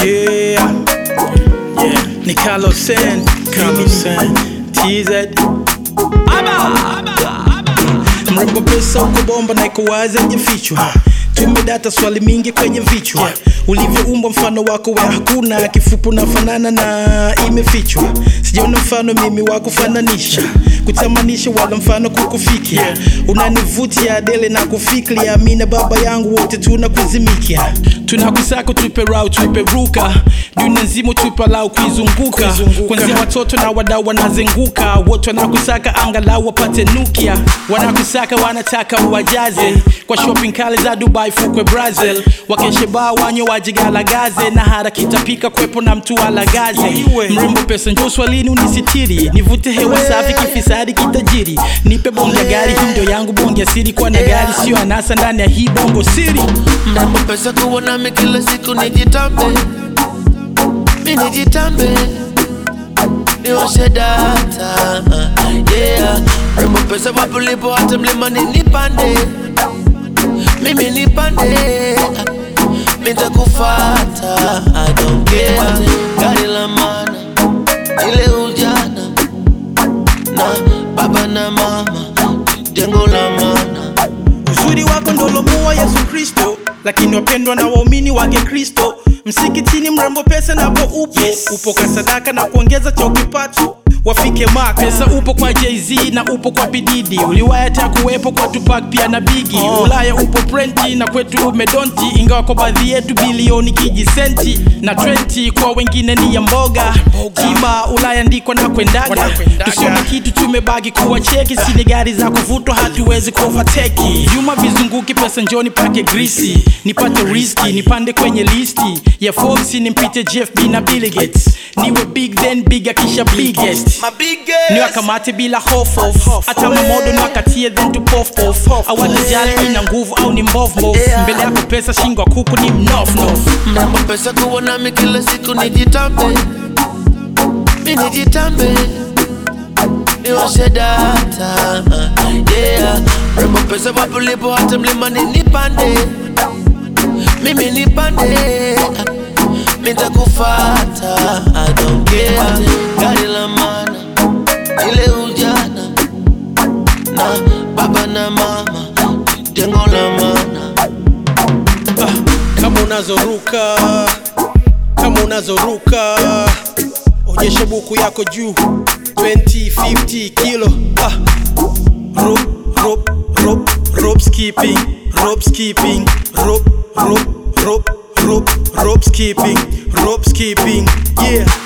Yeah, yeah. Ni Carlos Sen, Carlos Sen. TZ. Mrembo pesa uko bomba na iko wazi hajafichwa. Tumedata swali mingi kwenye vichwa ulivyoumbwa mfano wako we hakuna kifupi unafanana na imefichwa sijaona mfano mimi wa kufananisha kutamanisha wala mfano kukufikia unanivutia dele na kufikria mi na baba yangu wote tunakuzimikia tunakusaka tupe rau tupe ruka dunia nzima tupe lau kuizunguka Kuizunguka. kwanzia watoto na wadau wanazenguka wote wanakusaka angalau wapate nukia wanakusaka wanataka uwajaze kwa shopping kale za dubai fukwe brazil wakeshe baa wanywe wajigalagaze na harakitapika kwepo na mtu alagaze Iwe. mrembo pesa njo swalini unisitiri nivute hewa safi kifisadi kitajiri nipe bonge ya gari hii ndio yangu bonge ya siri kwa na gari sio anasa ndani ya hii bongo siri Mrembo pesa kuwa nami kila siku nijitambe Mi nijitambe Niwashe data Yeah Mrembo pesa wapo lipo hata mlimani nipande Mimi nipande Nitakufata I don't care Gari la mana Ile ujana Na baba na mama Jengo la mana uzuri wako ndolomua yesu kristo lakini wapendwa na waumini wake kristo msikitini mrembo pesa napo upo Yes. upo kwa sadaka na kuongeza cha ukipato wafike mak pesa upo kwa jz na upo kwa bididi uliwaya ta kuwepo kwa tupak pia na bigi Oh. ulaya upo prenti na kwetu umedonti ingawa kwa baadhi yetu bilioni kijisenti na 20 kwa wengine ni ya mboga tiba ulaya ndiko na kwendaga Wanakwendaga. tusione kitu tumebaki kuwa cheki sini gari za kuvutwa hatuwezi kuovateki vyuma vizunguki pesa njoni pake grisi nipate riski nipande kwenye listi ya Forbes nimpite jfb na Bill Gates niwe big then big akisha biggest My biggest niwakamate bila hofof hata mamodo niwakatie then tu pofof awatajali ina nguvu au ni mbovmov Yeah. mbele yako pesa shingo ya kuku ni mnofnof Mrembo pesa kuwa nami kila siku nijitambe Mi nijitambe Niwashe data Yeah Mrembo pesa wapo lipo hata mlimani nipande Mimi nipande Nitakufata I don't care Gari la mana Ile ujana Na baba na mama Jengo la mana kama unazoruka kama unazoruka onyesha buku yako juu 20 50 kilo ah. rope rope rope rope skipping rope skipping rope rope rope rope rope skipping rope skipping yeah